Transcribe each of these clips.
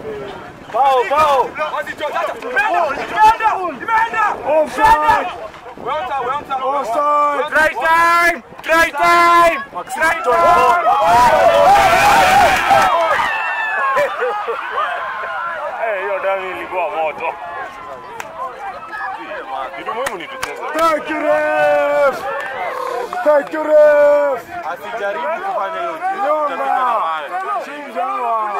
Bao, bao. Offside. Offside. Try time! Try time! Try Eh, hiyo damu ilikuwa moto. Kitu muhimu ni tucheze. Thank you, ref. Thank you, ref. Asijaribu kufanya hiyo kitu. Nyonga. Chinja hawa.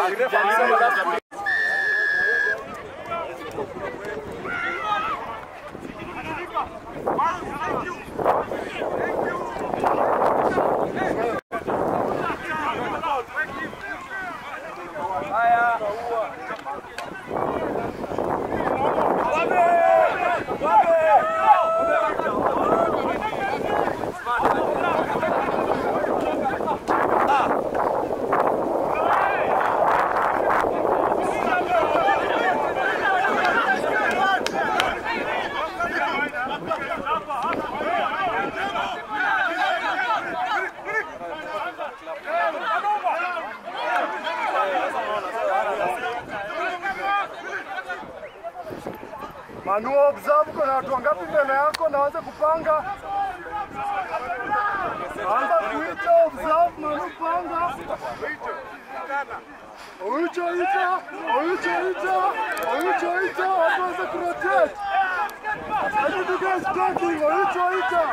Manu observe kuna watu wangapi mbele yako na waanze kupanga. Anza kuita observe Manu panga. Oicho ita, oicho ita, oicho ita, watu waanze kurotate. Sasa you guys talking, oicho ita.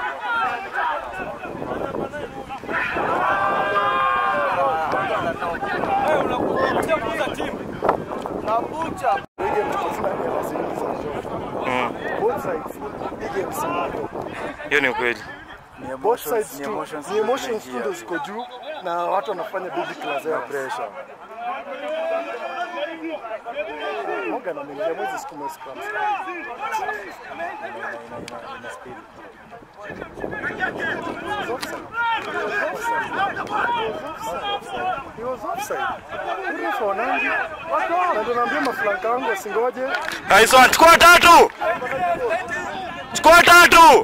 Both sides. Big games moto. Hiyo ni ukweli. both sides tu ni emotions tu ndo ziko juu na watu wanafanya big class ya pressure. Morgan ameingia mwezi siku mwezi kwa He was offside. Ule Fernandi. Na ndo naambia maflanka wangu wasingoje. Nice one. Chukua tatu. Chukua tatu.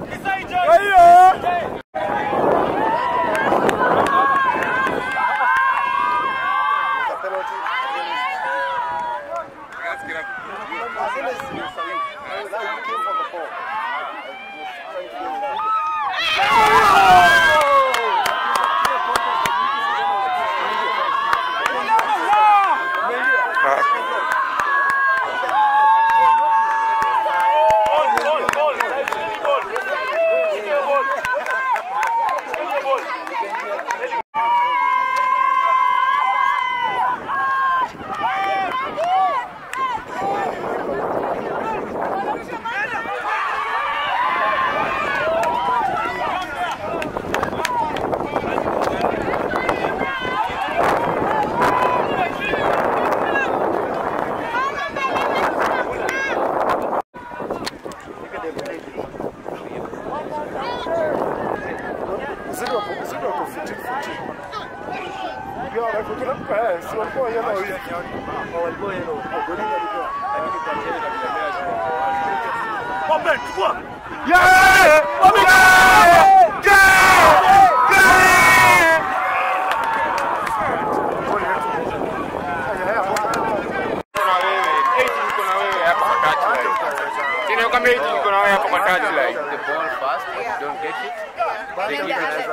Uzuri wako uzuri wako fiti fiti. Pia wanafikiri eh, si walikuwa yellow hivi. Oh, walikuwa yellow. Oh, goli walikuwa. Open, chukua. Yeah! Open! Yeah! Yeah! Kuna wewe. Eight niko na wewe hapa kwa touchline. Tena kama eight niko na wewe hapa kwa touchline. the ball fast, but you don't get it. They give it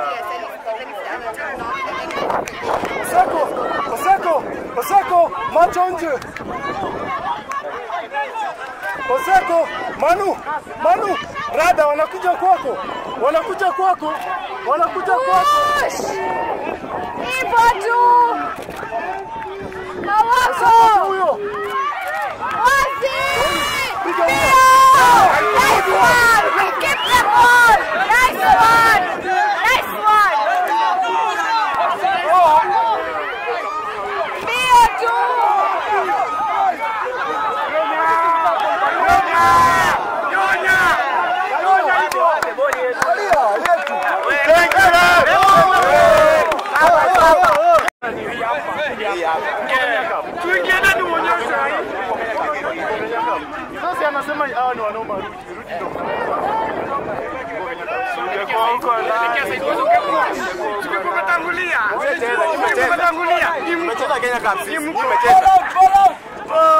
Oseko, Oseko, Oseko, macho nje. Oseko, Manu, Manu, rada wanakuja kwako, wanakuja kwako, wanakuja kwako. Hivyo tu. Oseko Hawako. huyo. Wazi. Piga Ndio. huyo. Nice one. Keep the ball. Nice one. Nice one. Ndio tu. Tuingiane tuonyeshe hii. Sasa anasema hawa ni wanaomba rudi, rudi ndo. Ungekuwa huko ndani. Ungekuwa umetangulia. Ungekuwa umetangulia. Ni mtu. Umecheza Kenya Cup. Ni mtu. Umecheza.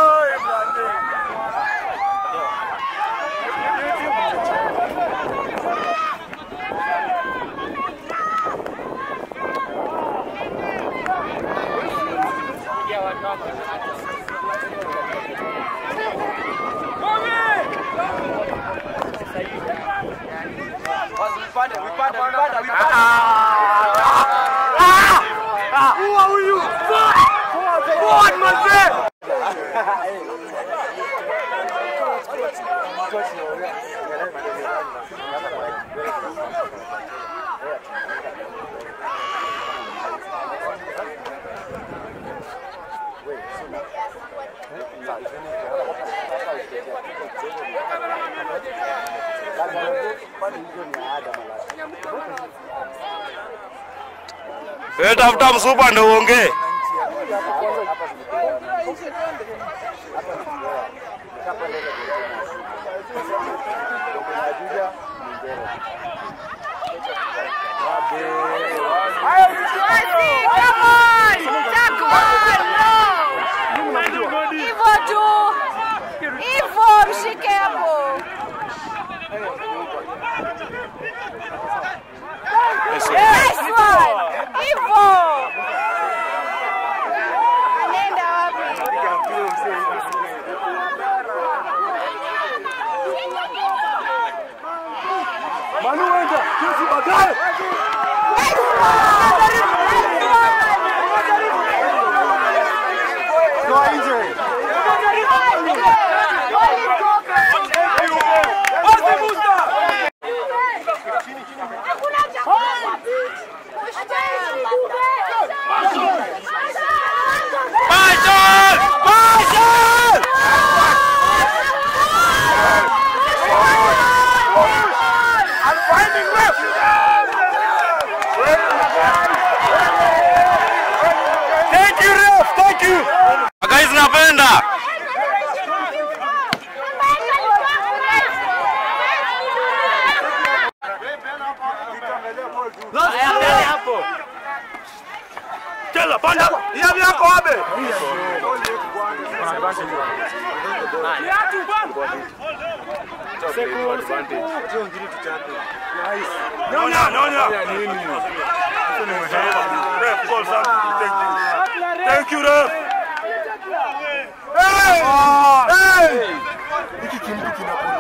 Wewe tafuta msupa ndio uongee. Wasi, come on! Takwan, no! Hivyo tu. Hivyo mshike hapo. Nice one. Hivyo. Anaenda wapi? Manu wenda, kesi baadaye. Nice one. Nice one. Toa nje. Bashar! Bashar! Thank you, ref. Thank you. Guys, napenda. Cheza panda. Hiyo yako wabe. Nyonya, nyonya. Ref, call something. Thank you. Thank you, ref. Hey! Hey! Hiki kimtu kinakuwa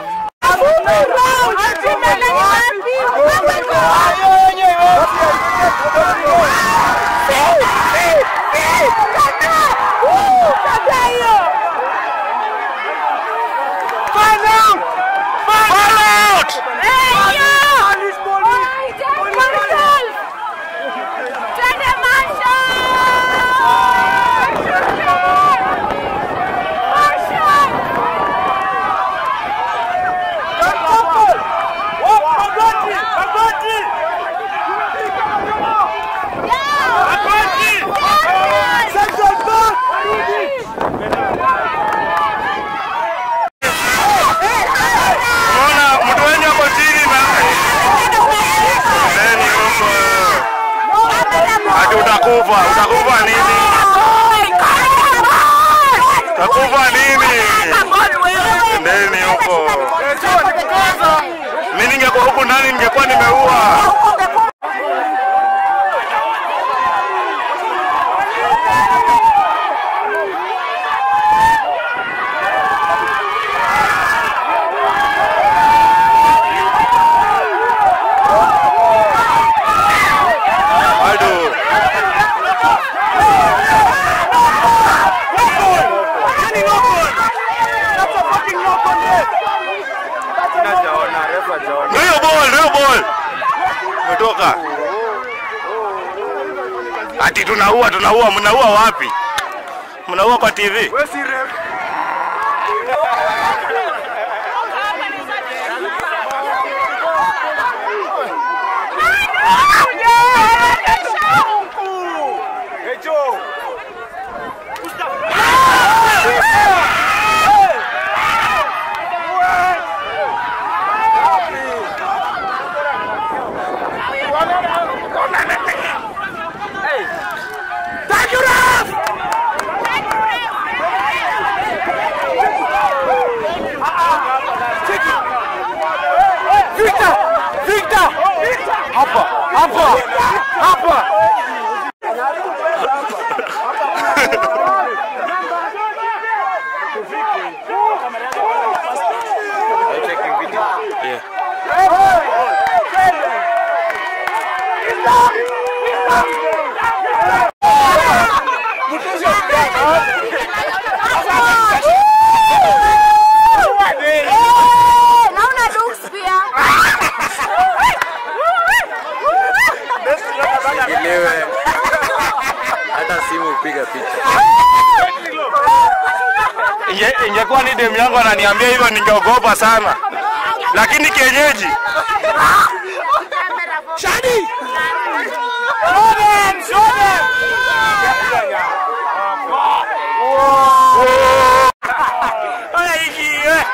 Fall out! Unaona mtu wenye ako chini na ndeni huko. Ati utakufa, utakufa nini? Utakufa nini? Ndeni huko. Mimi ningekuwa huku ndani ningekuwa nimeua. Bado. Ndio ball, ndio ball. Umetoka. Ati tunaua, tunaua, mnaua wapi? Mnaua kwa TV? Wewe si ref. Hey Joe. Victor! Victor! Hapa, hapa. Naona Dukes pia. Elewe. Hata simu upiga picha. Inge- ingekuwa ni demu yangu ananiambia hivyo ningeogopa sana, lakini kienyeji Shadi! Show them, show them! Oya hiki, eh.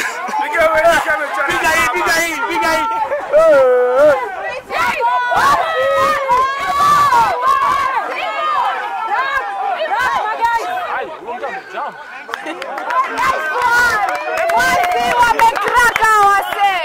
Piga hii, piga hii, piga hii. Wasi wamekraka wase.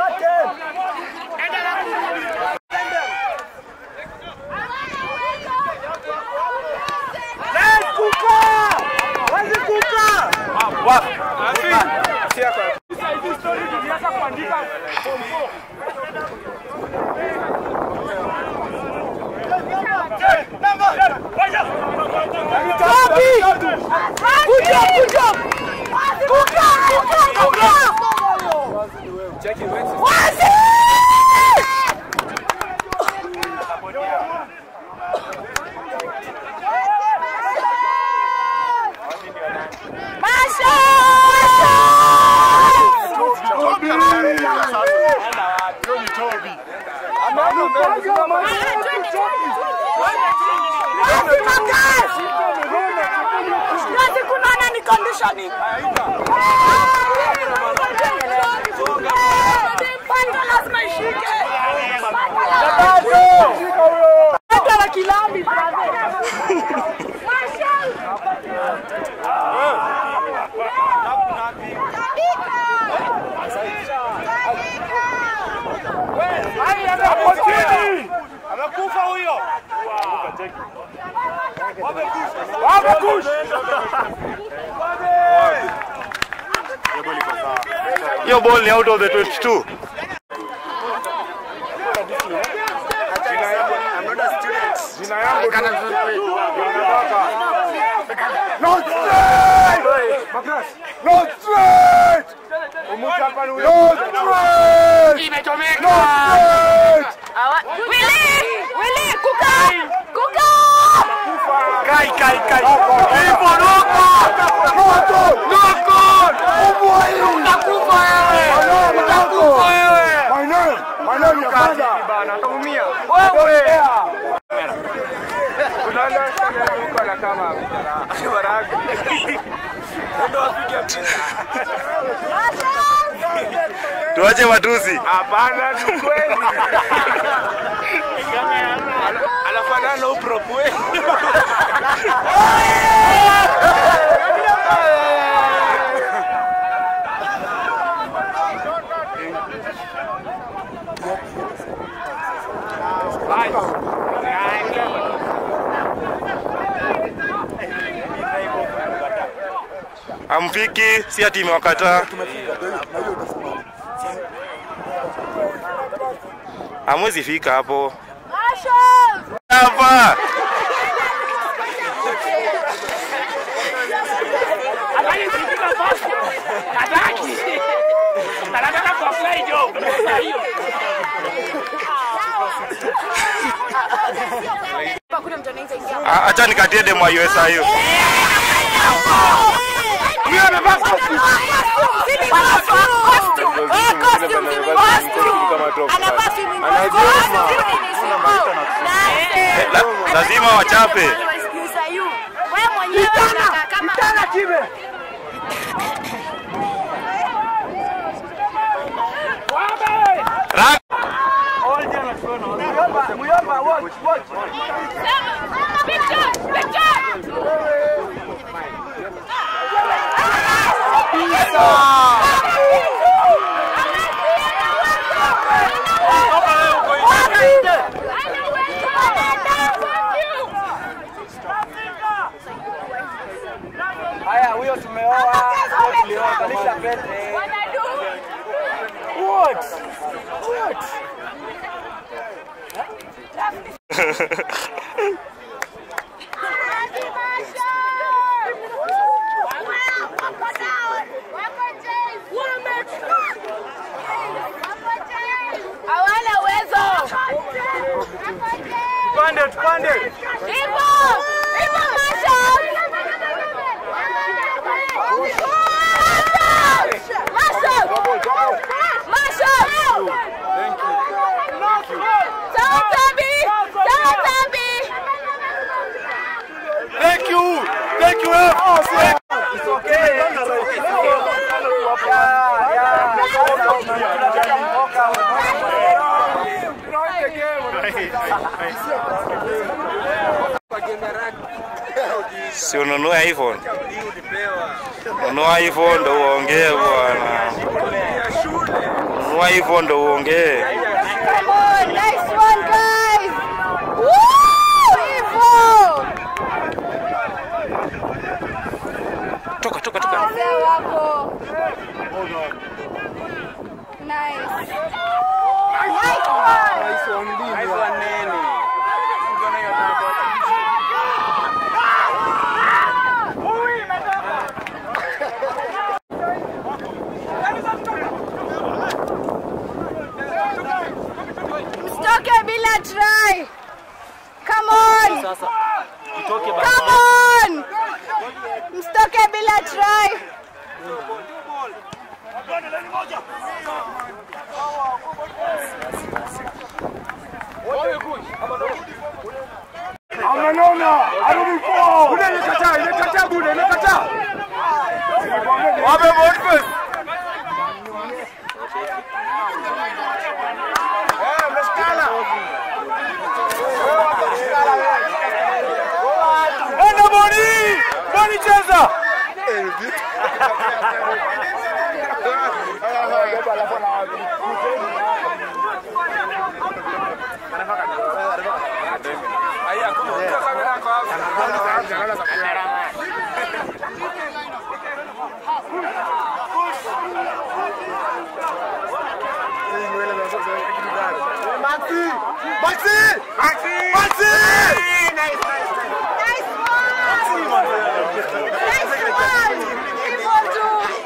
Kuja, kuja. Kuja, kuja, kuja. Wasi! Masha! Siwezi kunona ni conditioning. Panda lazima ishike. Panda la kilambi. Amekufa huyo. Hiyo ball ni out of the 22. Jina yangu Not straight! Magras! Not straight! Not straight! Not straight! Willy! Willy, kuka! Kuka! Kai kai kai. Ipo noko. Moto! Noko. Umwai! Utakufa wewe. Utakufa wewe. My name! My name is Father! Bana, utaumia. Wewe. Unaona sana yuko na kama baraga. Ndio apige picha. Tuache matusi. Hapana, ni kweli. Anafanana na upro kweli. Amfiki, si ati imewakataa. Hamwezi fika hapo. Marshall! Hapa. Hakuna mtu anaweza ingia. Ah, Acha nikatie demo ya USIU. Huyo amevaa costume. Sisi costume. Costume. Eh, costume, sisi costume. Anavaa swimming costume. Eh, la- Lazima wachape. Wewe mwenyewe unakaa kama Ra- Picture, picture. Haya, huyo tumeoa, huyo tulioa, kalisha pete. What? What? Hawana uwezo. Tupande, tupande. Hivyo, hivyo Masha. Masha. Masha. Sawa Tabi. Sawa Tabi. Thank you. Thank you. ref. It's okay. It's okay. It's okay. Yeah, yeah. Si ununue iPhone. Nunua iPhone ndo uongee bwana. Nunua iPhone ndo uongee. Come on, nice one, guys. Woo! Hivyo. Toka toka toka. Wazee wako. Nice. Nice one. Haikuwa nini? Msitoke bila try. Come on. Sasa itoke Come on. Msitoke bila try. Amenona, arudi kwao. Bude imekataa, imekataa bude, imekataa. Wape Boniface. Eh, umeshikana. Enda Boni! Boni cheza! Maxi! Maxi! Maxi! Maxi! Nice one. Nice one. Hivyo tu.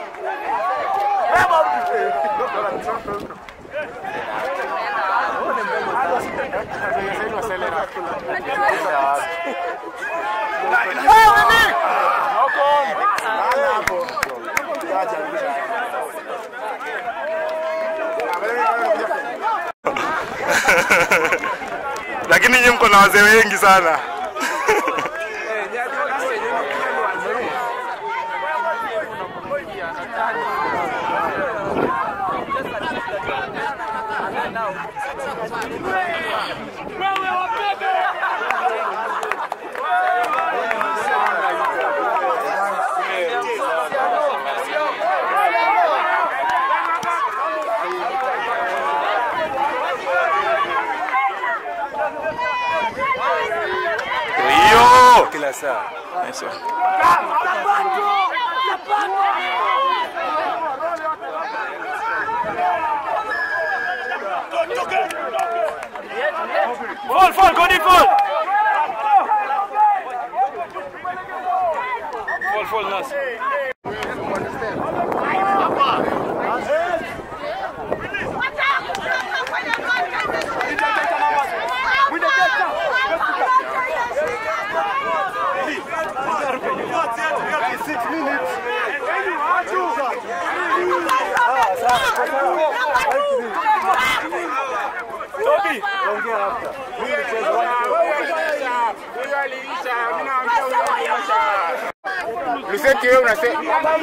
Lakini nyinyi mko na wazee wengi sana. Hiyo kila saa. Nice one. Fall, fall, go deep, fall. Fall, fall, Nas. Toby. Luseti wewe unasema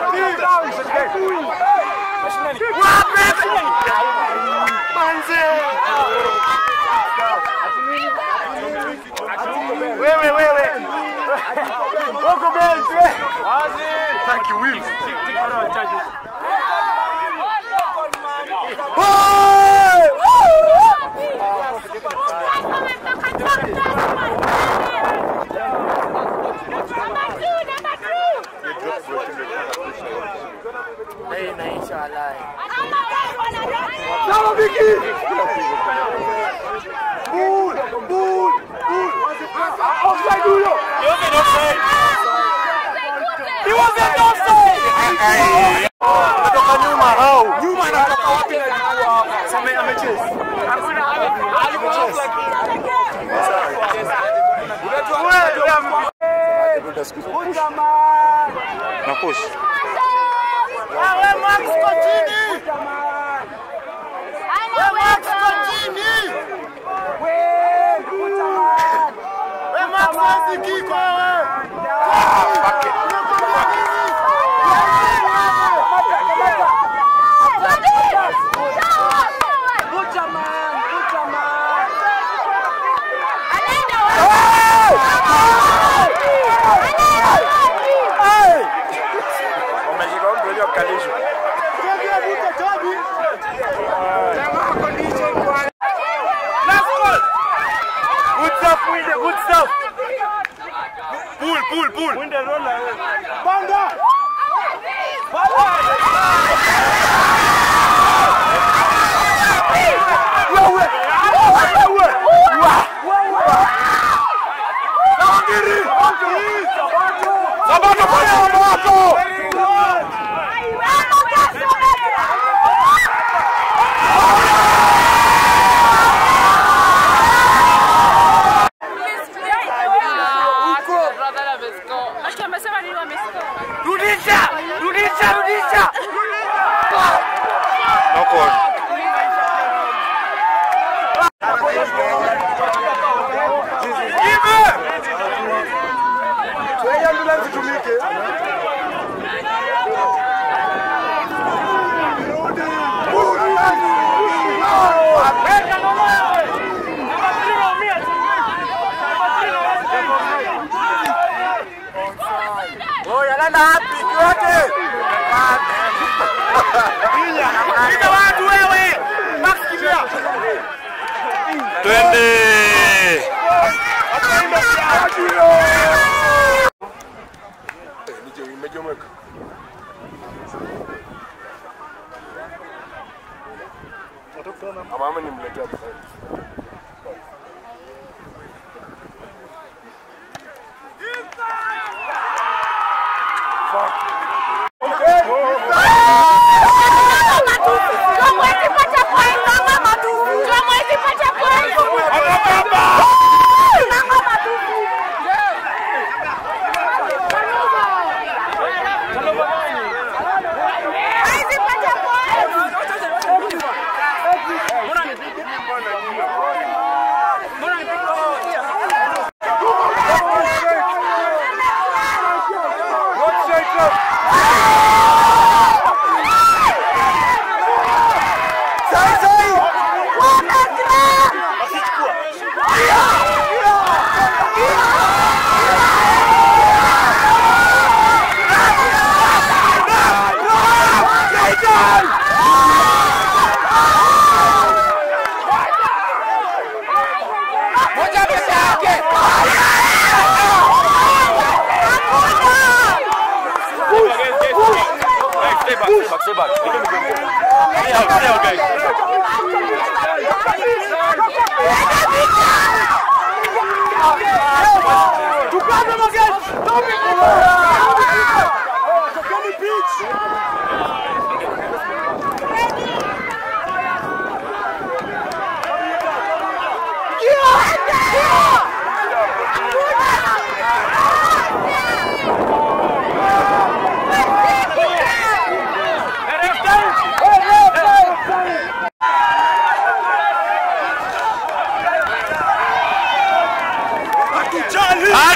Wewe wewe. Wako bench wewe. Thank you Will. Sawa Viki. Bull, bull. Kutoka nyuma hao. Nyuma anatoka wapi na alikuwa hapa? Sasa amecheza. Nakush. Umeshika mtu unajua kukalishwa. Good stuff, Winde, good stuff. Pull, pull, pull. Winde, roll. Banga. Sabato fanya mambo yako. Rudisha! Rudisha! Rudisha! No call. Wewe ambulance tumike. Oya, nenda wapi? Yote. Piga watu wewe. Max kimbia. Twende. Imejomeka. Mama nimletea Stay back, stay back, stay back. Stay out, stay out, guys. Tukaze mageti. Tokeni pitch. Ah,